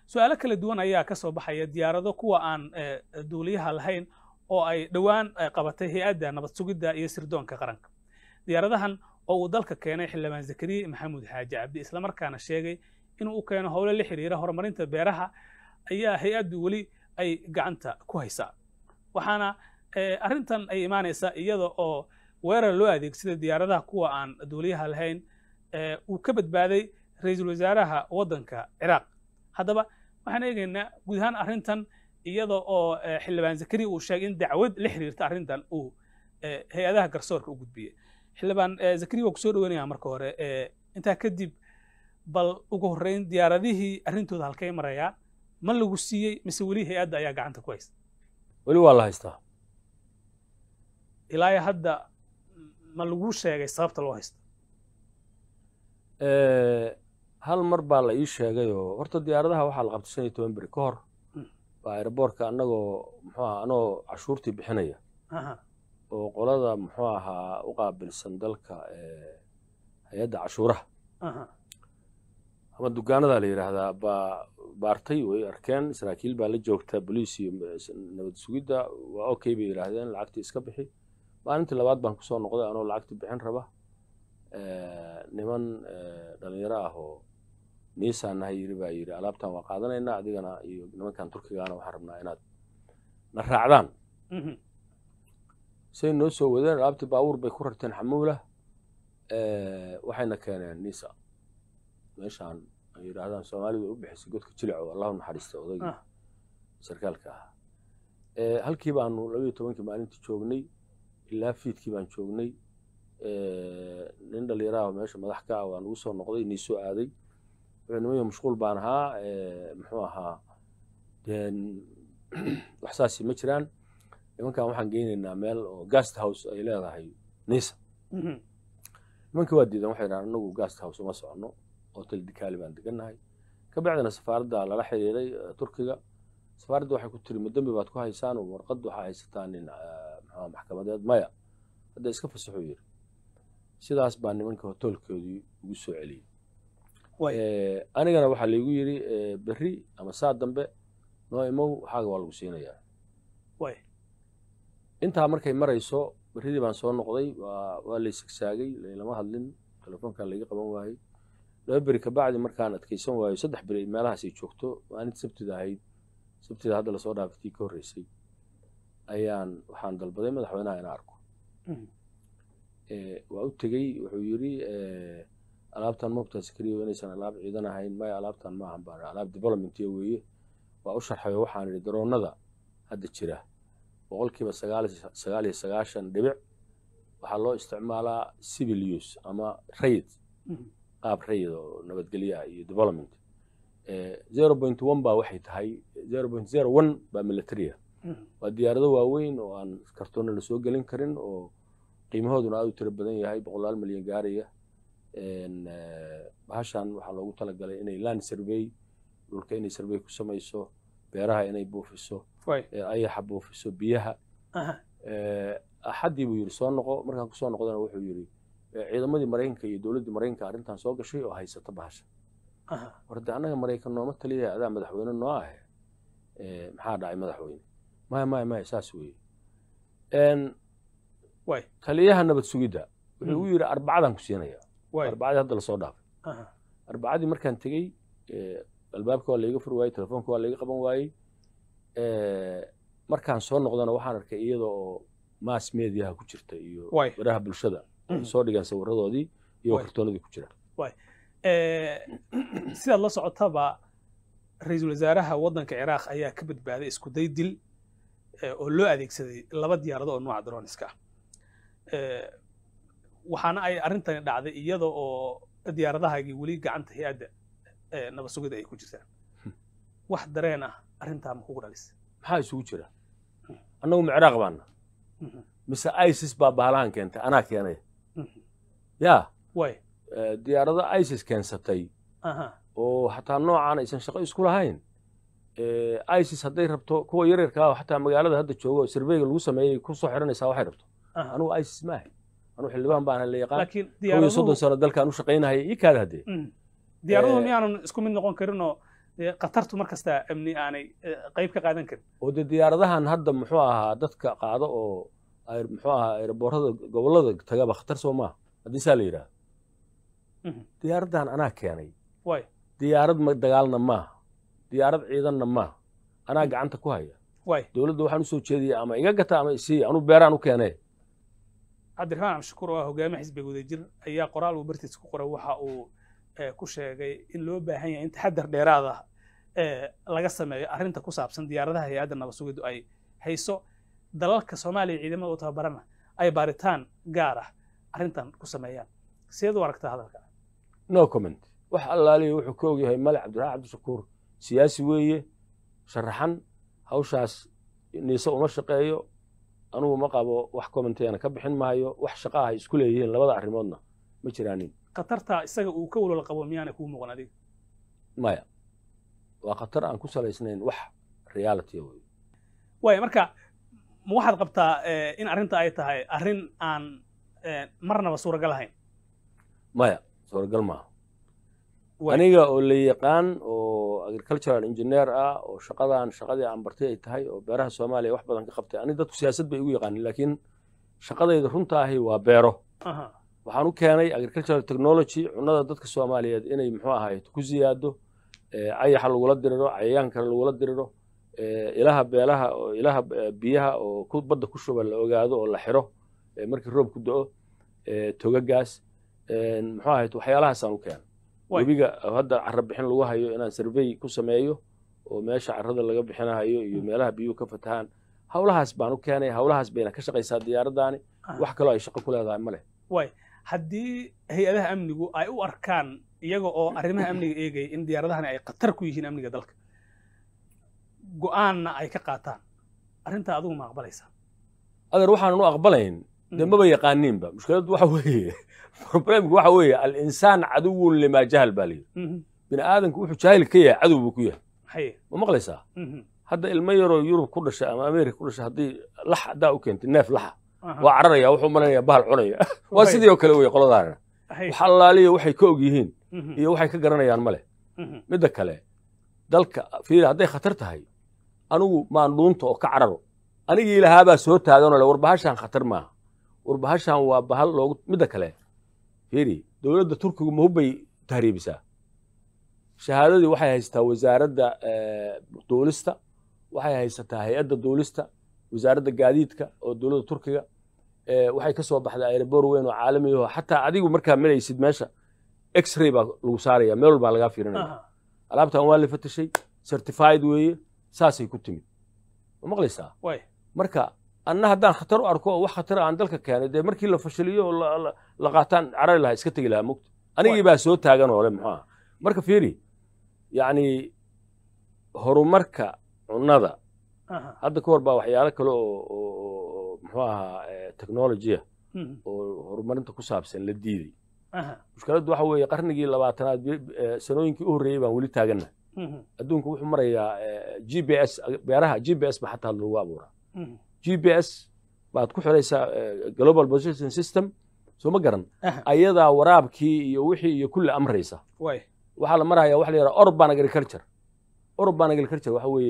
su-aalo kala duwan ayaa ka soo baxaya diyaarado kuwa aan duuliyaha lahayn oo ay dhowaan qabatay hay-adda nabad sugidda iyo sirdoonka qaranka diyaaradahan oo uu dalka keenay xildhibaan zakariya maxamuud xaaji cabdi islamarkaana sheegay inuu u keeno howlo la xiriira horumarinta beeraha ayaa hay-addu weli ay gacanta ku haysaa waxaana arrintan ay imaanaysaa iyada oo weerar loo adeegsaday diyaaradaha kuwa aan duuliyaha lahayn uu ka badbaaday ra-iisul wasaaraha waddanka ciraaq haddaba waxaan eegaynaa guud ahaan arrintan iyada oo xildhibaan zakariya uu sheegay in dacwad la xiriirta arrintan uu hay-adaha garsoorka u gudbiyey xildhibaan zakariya waa kusoo dhaweynaya marka hore intaa kadib bal ugu horreyn diyaaradihii arrintooda halkay marayaan ma lagu siiyey mise weli hay-adda ayaa gacanta ku haysta weli waa la haystaa ilaa hadda ma laguu sheegay sababta loo haysto hal mar baa la ii sheegayoo horta diyaaradaha waxaa la qabtay shan iyo toban beri ka hor baa aeroboortka annagoo muxuu aha anagoo cashuurtii bixinaya oo qolada muxuu ahaa u qaabilsan dalka hay-adda cashuuraha ama dugaanadaa la yidhaahdaa baa baartay way arkeen saraakiil baa la joogta boliis iyo nabad sugidda waa okay bay yidhaahdeen lacagtii iska bixi maalintii labaad baan kusoo noqday anoo lacagtii bixin raba niman dhalinyaro ah oo niisaan nahay yiri baa yidhi alaabtan waa qaadanaynaa adigana iyo nimankan turkigaana waxaan rabnaa inaad na raacdaan say noo soo wadeen alaabtii baabuur bay ku rarteen xamuula waxayna keeneen nisa meeshaan ay yidhaahdaan soomaalidu ay u bixisay godka jilico allahu naxariista odaygii sarkaalka ahaa halkii baanu labayo tobankii maalintii joognay ilaa fiidkii baan joognay nin dhalinyaraha meesha madax ka ah waa nagu soo noqday nii soo aaday wuxuu nimanyo mashquul baan ahaa muxuu ahaa wax saasi ma jiraan nimankan waxaan geynaynaa meel oo gast house ay leedahay nisa nimankii waa diidan waxay dhahaan anagu gast house uma soconno hotel dikaali baan degannahay ka bacdina safaaradda lala xiriiray turkiga safaaradda waxay ku tiri madembi baad ku haysaan oo warqad waxaa haysataan nin muxuu maxkamadeed maya hadda iska fasaxuu yiri sidaas baa nimanka hotelkoodii ugu soo celiyey anigana waxaa laygu yidhi berri ama saa dambe noo imow waxaaga waa lagu siinayaa intaa markay marayso berridii baan soo noqday waa lay sagsaagay laylama hadlin telefoonkaa layga qaban waayey laba beri kabacdi markaan adkaysan waayo saddex beri meelahaasay joogto maalinta sabtida ahayd sabtida hadda lasoo dhaafatii ka horreysay ayaan waxaan dalbaday madaxweynaha inaan arko waa u tegey wuxuu yidhi alaabtan mobta sakriyo inaysan alaab ciidan ahayn maya alaabtan maahan baan alaab developmentiya weeye waa u sharxayo waxaan idhi daroonada hadda jira boqolkiiba sagaal iyo sagaashan dhibic waxaa loo isticmaalaa civil use ama rayid qaab rayid oo nabadgelyo ah iyo development zero point one baa waxay tahay zero point zero one baa militaria waa diyaarado waaweyn oo aan kartoonna la soo gelin karin oo qiimahooduna aad u tiro badan yahay boqolaal milyan gaaraya bahashan waxaa loogu talagalay inay land survey dhulka inay survey ku samayso beeraha inay buufiso ayaxa buufiso biyaha axaddii buu yidhi soo noqo markaan kusoo noqdana wuxuu yidhi ciidamadii maraykanka iyo dowladdii maraykanka arrintan soo gashay oo haysata bahasha war de annaga maraykan nooma taliya adaa madaxweyne noo ah maxaa dhacay madaxweyne maya maya maya saas weeye taliyaha nabad sugidda wuxuu u yidhi arbacadaan ku siinaya arbacadii hadda lasoo dhaafay arbacadii markaan tegey albaabka waa layga furi waayey telefoonka waa layga qaban waayey markaan soo noqdana waxaan arkay iyada oo mass mediaha ku jirta iyo baraha bulshada soo dhigaan sawiradoodii iyo kartoonadii ku jira sidaad la socotaba ra-iisul wasaaraha waddanka ciraaq ayaa ka badbaaday isku day dil oo loo adeegsaday laba diyaarado oo nooca droniska ah waxaana ay arrintani dhacday iyada oo diyaaradahaagii weli gacanta hay-adda nabad sugida ay ku jirtaan wax dareen ah arrintaa ma kugu dhalis maxaa isugu jira annagu ma ciraaq baana mise isis baa baalahan keentay anaa keenay ya way diyaarado isis keensatay oo xataa noocaan aysan shaqo isku lahayn isis hadday rabto kuwa yaryarkaa xataa magaalada hadda joogo surveyga lagu sameeyey kusoo xiranaysaa waxay rabto anugu isis ma ahay anugu xildhibaan baan la yaqaan laakiin kow iyo soddon sano dalkaan u shaqaynahaya ii kaada haddee diyaaraduhu miyaanan isku mid noqon karinoo dee khatartu mar kasta amni aanay eh, qayb ka qaadan karin oo dee diyaaradahan hadda muxuu ahaa dadka qaado oo ay- muxuu ahaa aeroboorada gobollada tagaba khatar soo maaha haddii saa la yidhaahdo Mhm. diyaaraddan anaa keenay waay diyaarad ma dagaalna maaha diyaarad ciidanna maaha anaa gacanta ku haya waay dowladda waxaan usoo jeediyay ama iga gata ama isii anu beeraan u keenee cabdiraxmaan cabdishakuur oo ah hogaamiye xisbiga wadajir ayaa qoraal uu bartiis ku qoray waxa uu eh, ku sheegay in loo baahan yahay in taxadar dheeraad ah eh, laga sameeyo arrinta ku saabsan diyaaradaha hay-adda nabad sugiddu ay hayso dalalka soomaaliya ciidamada u tababarana ay baaritaan gaar ah arrintan ku sameeyaan sideed u aragtaa hadalka no comment wax allaaliya wuxuu ka ogyahay male cabdiraxmaan cabdishakuur siyaasi weeye sharaxan hawshaas niise uma shaqeeyo anugu ma qabo wax commentayana ka bixin maayo wax shaqa ah ay isku leeyihiin labada arrimoodna ma jiraanin khatarta isaga uu ka walwala qabo miyaanay kuu muuqan adiga maya waa khatar aan ku salaysnayn wax reality wey waaya marka ma waxaad qabtaa eh, in arrinta ay tahay arrin aan eh, marnaba suuragal ahayn maya suuragal maaha Waay. aniga oo la yaqaan oo agricultural engineer ah oo shaqadan shaqadii aan bartay ay tahay oo beeraha soomaaliya wax badan ka qabtay ani dadku siyaasad bay igu yaqaanin laakiin shaqadayda runta ahi waa beero Aha. waxaan u keenay agricultural technology cunnada dadka soomaaliyeed inay muxuu ahayd ku siyaado eh, cayaxa lagula diriro cayayaanka lagula diriro eh, ilaha beelaha oo ilaha eh, biyaha oo ku badda ku shuba la ogaado oo la xiro eh, markii roob ku do-o eh, togagaas eh, muxuu ahayd waxyaalahaasaan u keenay Waay. webiga oo hadda carro bixin lagu hayo inaan survey ku sameeyo oo meesha carrada laga bixinahayo iyo meelaha biyuhu ka fatahaan hawlahaas baan u keenay hawlahaas bayna ka shaqaysaa diyaaraddaani Aha. wax kaloo ay shaqo ku leedahay ma leh waay haddii hay-adaha amnigu ay u arkaan iyaga oo arrimaha amniga eegaya in diyaaradahani ay khatar ku yihiin amniga dalka go'aanna ay ka qaataan arrintaa adigu ma aqbalaysaa adeer waxaanan u aqbalayn dee maba yaqaaniinba mushkiladdu waxa weeye problemku waxa weeye alinsaan caduwun limaa jahal baa layidhi Mhm. bini aadamku wuxuu jaahil ka yahay cadow buu ku yahay haye ma maqlaysaa Mhm. hadda ilmo yaroo yurub ku dhashay ama ameerika ku dhashay haddii lax haddaa u keentay neef laxa Aha. waa cararaya wuxuu malaynayaa bahal cunaya waa Waay. sidii oo kale weye qoladaana Haye. wax allaaliya waxay ka og yihiin Mhm. iyo waxay ka garanayaan ma leh Mhm. midda kale dalka fiiri hadday khatar tahay anigu maan dhuunta oo ka cararo anigii lahaabaa soo taaganoo le warbahashaan khatar maaha warbahashaan waa bahal loogu midda kale fiiri dowladda turkigu ma hubbay tahriibisaa shahaadadii waxay haysataa wasaaradda eh, duulista waxay haysataa hay-adda duulista wasaaradda gaadiidka oo dowladda turkiga eh, waxay ka soo baxday aeroboor weyn oo caalami ah oo xataa adigu markaa maraysid meesha x-ray baa lagu saaraya meel walbaa lagaa fiirinaya Aha. alaabtan waa la fatashay certified weeye saasay ku timid ma maqlaysaa waay marka anna haddaan khatar u arko oo wax khatar aan dalka keenay dee markii la fashiliyo oo la- la- la qaataan carari lahaa iska tegi lahaa mugta anigii baa soo taagan oo le muxuu aha marka fiiri yacni horumarka cunnada Aha. hadda ka hor baa waxyaalo kale oo oo- oo muxuu ahaa eh, technology-a Mhm. oo horumarinta ku saabsan la diiday Aha. mushkiladdu waxa weeye qarnigii labaatanaad bi- eh, sanooyinkii u horreeyey baan weli taaganna Mhm. adduunku wuxuu marayaa eh, g b s beeraha g b s ba xataa lagu abuuraa Mhm. g b s baad ku xidhaysaa eh, global position system soo ma garan Aha. ayadaa waraabkii iyo wixii iyo kulli amraysa waay waxaa la maraya waxa la yidhaha urban agriculture urban agriculture waxa weeye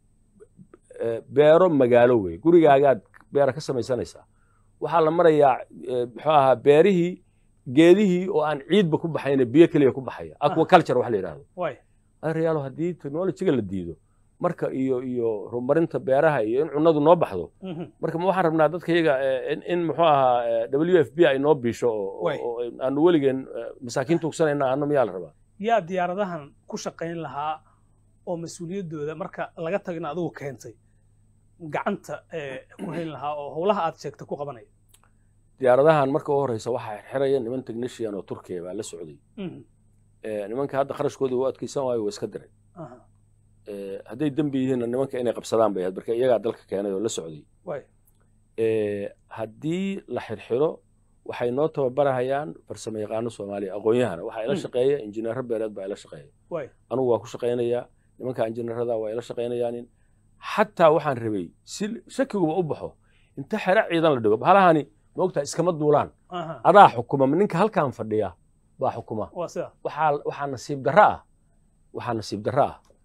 eh, beero magaalo wey gurigaagaad beera ka samaysanaysaa waxaa la marayaa eh, muxuu ahaa beerihii geedihii oo aan ciidba ku baxayna biyo keliya ku baxaya aquaculture waxa la yidhahdo waay reyaalo haddii technologyga la diido marka iyo iyo horumarinta beeraha iyo in cunnadu noo baxdo Mhm. marka ma waxaan rabnaa dadka iyaga eh, in, in muxuu ahaa eh, w f b ay noo biisho oo- Waay. oo oo aanu weligeen eh, masaakiinta ugsanayna aano miyaa la rabaa yaa diyaaradahan ku shaqayn lahaa oo mas-uuliyaddooda marka laga tagina adigu keentay gacanta eh, ku hayn lahaa oo howlaha aad sheegta ku qabanaya diyaaradahan marka u horeysa waxaa xirxiraya niman technician oo turkiya baa la socday Mhm. Eh, nimanka hadda kharashkooda u adkeysan waayo waa iska diray Aha. Eh, hadday dembi yihiinna nimanka inay qabsadaan bay ahayd marka iyagaa dalka keenay oo la socday waay Eh, haddii la xirxiro waxay noo tababarahayaan farsamo yaqaano soomaaliya aqoon-yahana waxaa ila Mm. shaqeeya injineero beereed baa ila shaqeeya waay anugu waa ku shaqaynayaa nimanka injineerada waa ila shaqaynayaanin xataa waxaan rabay si shakiguba u baxo inta xero ciidan la dhigo bahalahani maogtaa iskama duulaan Aha. adaa xukuma ninka halkan fadhiya baa xukuma waa sida waxaa waxaa nasiib darro ah waxaa nasiib darro ah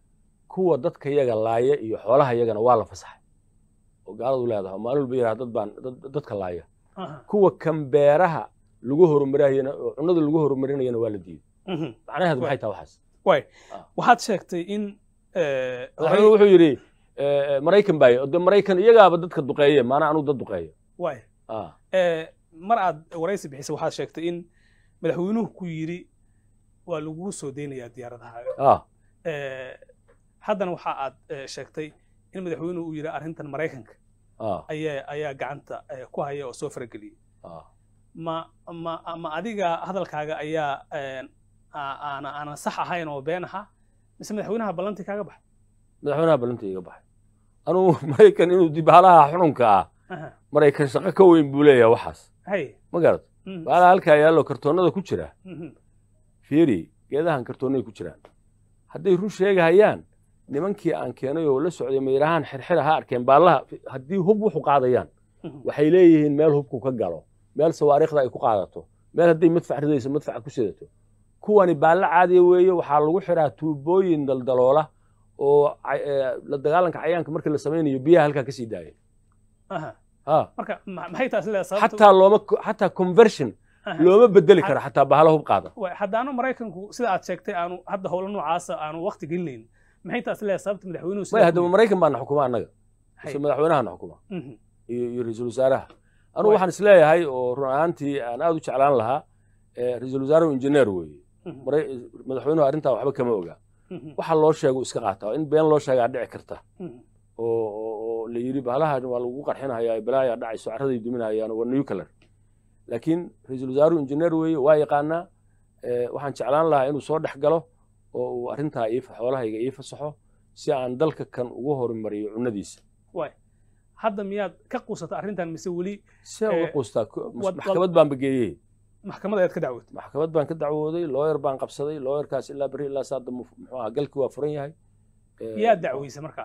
kuwa dadka yaga laaya iyo xoolaha yagana waa la fasaxay oo gaaladu leedahay oo maalin walba yidhaha dad baan dad- dadka laaya aha, kuwa kan beeraha lagu horumarayana oo cunnada lagu horumarinayana waa la diiday mhm. macnaheedu Waay. maxay tahay waxaas waay Ah. waxaad sheegtay in eh, madaxweynuhu wuxuu yidhi eh, maraykan baayo de maraykan iyagaaba dadka duqeeye maanaa anuu dad duqeeyo waay ah Eh, mar aad waraysi bixisay waxaad sheegtay in madaxweynuhu ku yidhi waa lagugu soo deynayaa diyaaradahaaga ah Eh, haddana waxa aad eh, sheegtay in madaxweynuhu uu yidhi arrintan maraykanka ah ayaa ayaa gacanta eh, ku haya oo soo farageliyey ah ma ma ma adiga hadalkaaga ayaa eh, aa- aana aanan sax ahayn oo been aha mise madaxweynaha ballantii kaaga baxay madaxweynaha balanta iga baxay anugu maraykan inuu dibhalaha xununka ah Aha, maraykan shaqo ka weyn buu leeyahay waxaas hay ma garad mhm, baalaha halkaa yaallo kartoonnada ku jira mhm, fiiri geedahan kartoonnay ku jiraan hadday run sheegahayaan nimankii aan keenay oo la socday mayrahaan xirxira ha arkeen baallaha haddii hub wuxu qaadayaan mhm. waxay leeyihiin meel hubku ka galo meel sawaariikhda ay ku qaadato meel hadday madfac ridayso madfaca ku sidato kuwani baallo caadiya weeye waxaa lagu xiraa tuubooyin daldaloola oo ca- ee, la dagaalanka cayaanka markii la samaynayo biyaha halkaa ka sii daaya Aha, ha marka ma- maxay taas leedahay sababta xataa looma xataa conversion Aha. looma bedeli karo xataa bahalo hub qaada Waay, haddaanu maraykanku sida aad sheegtay aanu hadda howlo noocaasa aanu waqti gelinayn maxay taas leedahay sababta madaxweynuhu may haddaba maraykan baana xukuma annaga Hay. mise madaxweynahana xukuma Mhm, iyo iyo ra-iisul wasaaraha anugu Waay. waxaan isleeyahay oo run ahaantii aan aad u jeclaan lahaa eh, ra-iisul wasaaruhu injineer weeye mhm, Maray- madaxweynuhu arrintaa waxba kama oga mhm, waxa loo sheego iska qaataa in been loo sheegaa dhici karta mhm. oo oo- oo la yidhi bahalahan waa lagu qarxinayaa balaayaa dhacayso carraday duminayaan waa nuclear laakiin ra-iisul wasaaruhu injineer weeye waa yaqaanaa eh, waxaan jeclaan lahaa inuu soo dhex galo oo uu arrintaa ii fa- xoolahayga ii fasaxo si aan dalka kan ugu horumariyo cunnadiisa Waay. hadda miyaad ka quusata arrintan mise weli si aan uga Eh, quustaa ko- wad- maxkamad baan bageeyey maxkamada aad ka dacwootay maxkamad baan ka dacwooday looyar baan qabsaday looyarkaas ilaa berri ilaa saada muxuu ahaa galkii waa furan yahay Eh, yaa dacweysa markaa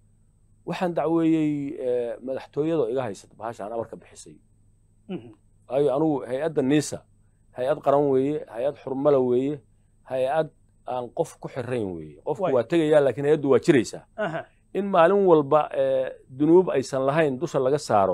waxaan dacweeyey eh, madaxtooyada oo iga haysata bahashaan amarka bixisay Mhm, waayo anugu hay-adda niisa hay-ad qaran weeye hay-ad xurmala weeye hay-ad aan qof ku xirayn weeye qofku Waay. waa tegayaa laakiin hay-addu waa jiraysaa aha, in maalin walba eh, dunuub aysan lahayn dusha laga saaro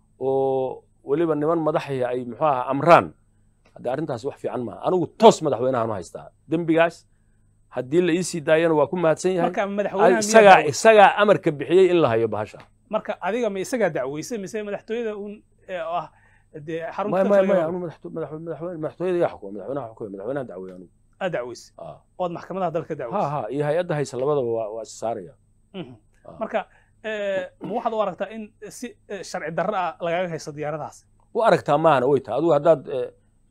oo weliba niman madaxii ay muxuu ahaa amraan haddii arrintaasi wax fiican maaha anigu toos madaxweynahan u haystaa dembigaas haddii la iisii daayana waa ku mahadsan yahay marka madaxweynaha miyaa isagaa dacweysay? isagaa amarka bixiyey in la hayo bahasha marka adiga ma isagaa dacweysay mise madaxtooyada un ee oo ah dee xarunta maya maya dalka maya laga- anu madaxto- madaxwe- madaxweyne madaxtooyada yaa xukuma madaxweynaha xukuma madaxweynaha dacweeye anugu aad dacweysay Ah. ood maxkamadaha dalka ha dacweysay ha iyo hay-adda haysa labadaba waa waa is saaraya Mhm. Ah. marka eh, ma waxaad u aragtaa in si eh, sharci darro ah lagaga haysto diyaaradahaas u aragtaa maahana way tahay adigu haddaad eh,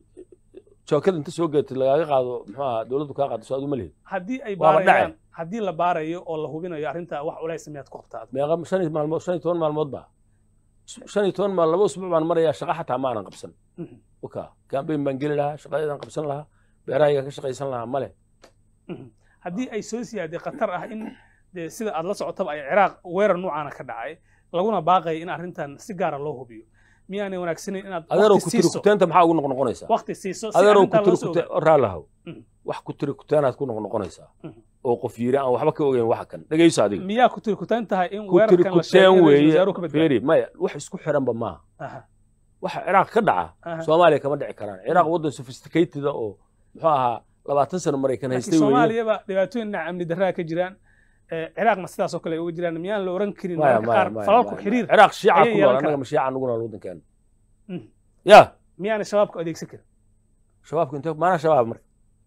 jookada inta soo geetid lagaaga qaado muxuu ahaa dowladdu kaa qaado soo adu ma lihid haddii ay Waaba baarayaan dhacay. haddii la baarayo oo la hubinayo arrinta wax culays miyaad ku qabtaa meeqa shan iyo maalmood shan iyo toban maalmood baa shan iyo toban maal laba usbuuc baan marayaa shaqa xataa ma aanan qabsan Mhm, oka kambayn baan geli lahaa shaqadeedaan qabsan lahaa beerahaygaan ka shaqaysan lahaa male mhm. haddii ay soo siyaaday khatar ah in dee sida aad la socotaba ay ciraaq weerar noocaana ka dhacay laguna baaqaya in arrintan si gaara loo hubiyo miyaanay wanaagsanayn inaad adeerow waqti ku tiri siiso kuteenta maxaa ugu noqnoqonaysaa waqti siiso si adeerow ku arrintan tiri loo soo kute ogaado. raalahow Mhm. wax ku tiri kuteenaad ku noqnoqonaysaa Mhm. oo qof yiri aan waxba ka ogeyn waxa kan dhegayso adiga miyaa ku tiri kutaan tahay in ku tiri weerarkan la sheegay kuteen in ra'iisul weeye wasaaruhu ka badbaado feri maya wax isku xiranba maaha Aha, waxa ciraaq ka dhaca aha. soomaaliya kama dhici karaan ciraaq waddan sophisticated ah oo muxuu ahaa labaatan sano maraykan laakiin haystay weeye soomaaliyaba dhibaatooyin dhinaca amni darraa ka jiraan Eh, ciraaqna sidaas oo kale ay uga jiraan miyaan la oran karin maya mararka qaar maya maya falalku maya. xiriir ciraaq shiica ayay ku yeelan nool annaga karaan. ma shiica nugu nool waddankeena Mhm. ya miyaanay shabaabku adeegsan karin shabaabku intee maanaa shabaab marka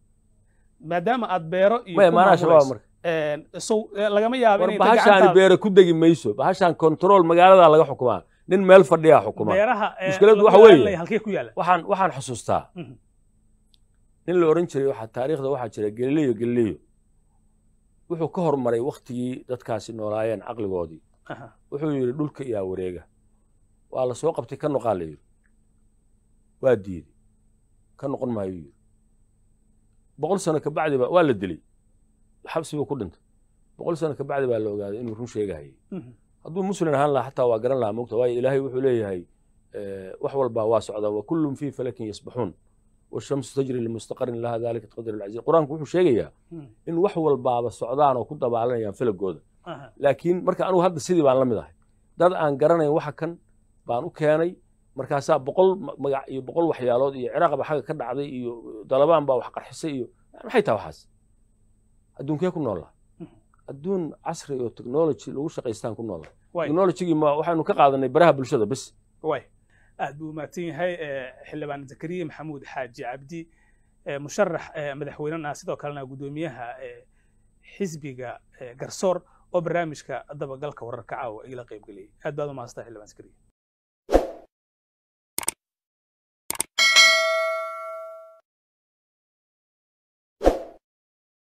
maadaama aad beero iyo maya ku maanaa shabaab maamulayso. marka Eh, sow eh, lagama yaabo war inay bahashaani gacantaada beere ku degi mayso bahashaan control magaaladaa laga xukumaa nin meel fadhiyaa xukuma beeraha eh, mushkiladdu lagu waxa weeye- ilaalinaya halkee ku yaala waxaan waxaan xusuustaa Mhm. nin la oran jiray waxaa taariikhda waxaa jira galileyo galileyo wuxuu ka hormaray waktigii dadkaasi noolaayeen caqligoodii Aha. wuxuu yidhi dhulka iyaa wareega waa la soo qabtay ka noqaa la yidhi waa diiday ka noqon maayo yidhi boqol sano ka bacdiba waa la dilay xabsiba ku dhintay boqol sano ka bacdi baa la ogaaday inuu run sheegahayay Mhm. hadduu muslim ahaan lahaa xataa waa garan lahaa mogta waayo ilaahay wuxuu leeyahay eh, wax walbaa waa socdaa wa kullum fii falakin yasbaxuun washamsu tajri limustaqarin laha dalika taqdir alcaziiz qur-aanku wuxuu sheegayaa Hmm. in wax walbaaba socdaan oo ku dabaalanayaan filagooda Aha. laakiin marka anugu hadda sidii baan la mid ahay dad aan garanayn waxa kan baan u keenay markaasaa boqol ma- magac iyo boqol waxyaalood iyo ciraaq baa xagga ka dhacday iyo dalabaan baa wax qarxisay iyo maxay tahay waxaas adduunkee ku noollaa Mhm. adduun casri oo technology lagu shaqaystaan ku noolla Waay. technologygii ma waxaynu ka qaadanay baraha bulshada bes waay aad buu umahadsan yahay eh, xildhibaan zakariya maxamuud xaaji cabdi eh, musharax eh, madaxweynena ah sidoo kalena guddoomiyaha eh, xisbiga eh, garsoor oo barnaamijka dabagalka wararka caawa igala qayb geliyay aad baad u mahadsantahay xildhibaan zakariya